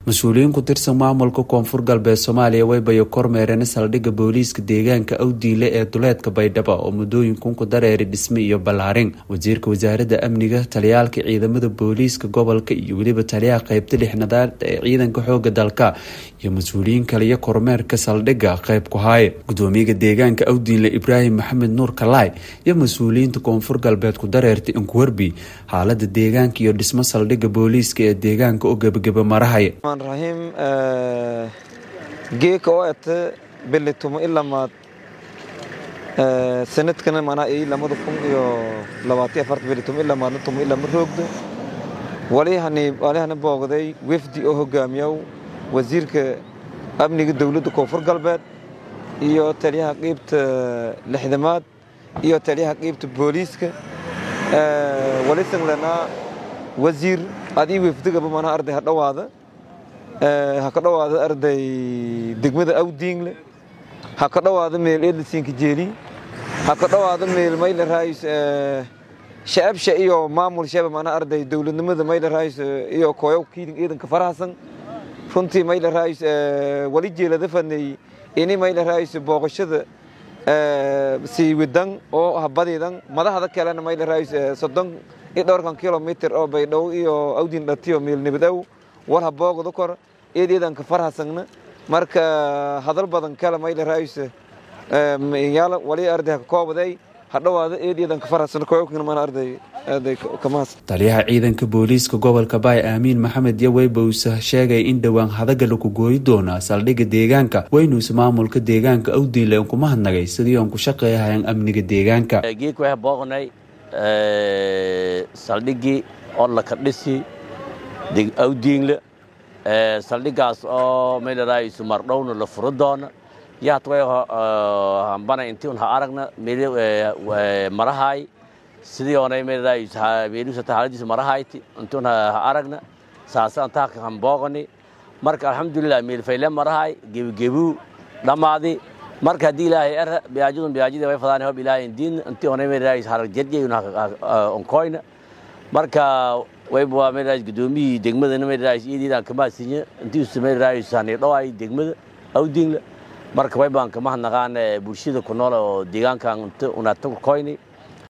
mas-uuliyiin ku tirsan maamulka koonfur galbeed soomaaliya waybayo kormeereen saldhigga booliiska deegaanka awdiile ee duleedka baydhabo oo muddooyinkun ku dareeray dhisme iyo ballaarin wasiirka wasaaradda amniga taliyaalka ciidamada booliiska gobolka iyo weliba taliyaha qeybta lixnadaad ee ciidanka xooga dalka iyo mas-uuliyiin kaliyo kormeerka saldhigga qeyb ku haaye gudoomiyaha deegaanka awdiile ibraahim maxamed nuur kalaay iyo mas-uuliyiinta koonfur galbeed ku dareertay inkuwerbi xaalada deegaanka iyo dhismo saldhigga booliiska ee deegaanka oo gebageba marahaya rahiim geeka oo ete belitumo ilamaad sanadkana manaa ii lamada kun iyo labaatiyo afarta belitumo ilamaadna tumo ilama roogdo walihani walihana boogday wefdi oo hogaamiyow wasiirka amniga dowladda koonfur galbeed iyo taliyaha qeybta lixdamaad iyo taliyaha qeybta booliiska walisanlanaa wasiir adii wefdigaba manaa arday ha dhowaada ha ka dhowaada arday degmada awdiingle ha ka dhowaada meel edlasiinka jeeli ha ka dhowaada meel mayla raayis shacabsha iyo maamul shaba mana arday dowladnimada mayla raayis iyo kooyo kiidin ciidanka farahasan runtii mayla raayis wali jeelada fanay ini mayla raayis booqashada sii widan oo habadiidan madaxda kalena mayla raayis soddon iyo dhowrkan kilomitr oo baydhow iyo awdiin dhatiyo meel nabadaw war ha boogda kor eedeedanka farhasagna marka hadal badan kale mayla raayis yaala wali arday ha koobaday hadhowaada eedeedanka farhasan koyokna mana arday arday kamaas taliyaha ciidanka booliiska gobolka baay aamiin maxamed yaweybouse sheegay in dhowaan hadaga laku gooyi doonaa saldhigga deegaanka weynuuse maamulka deegaanka awdiile n kuma hadnagay sidii oon ku shaqeeyahayan amniga deegaanka geek waxaa booqnay saldhiggii orlaka dhisi awdiingle saldhiggaas oo maylaraaysu mardhowna la furo doona yahatway hambana intii un ha aragna marahaay sidii onay maylaraaymeelusata haaladiisa marahayti intii un ha aragna saasaan taaka hambooqani marka alxamdulilah meelfayle marahaay gebigebuu dhammaadi marka haddii ilaahay era biyaajadun biyaajadii way fadaan hob ilaahay indiin intii onay maylaraayis harag jerjeyun onkoyna marka wayba maylaraayis gudoomiyii degmadana maylaraayis iyadiidaan kamaasinya intiisu maylaraayis hanidhowaay degmada awdiinla marka waybaan kama hadnaqaan bulshada ku nool oo deegaankan unatakoyni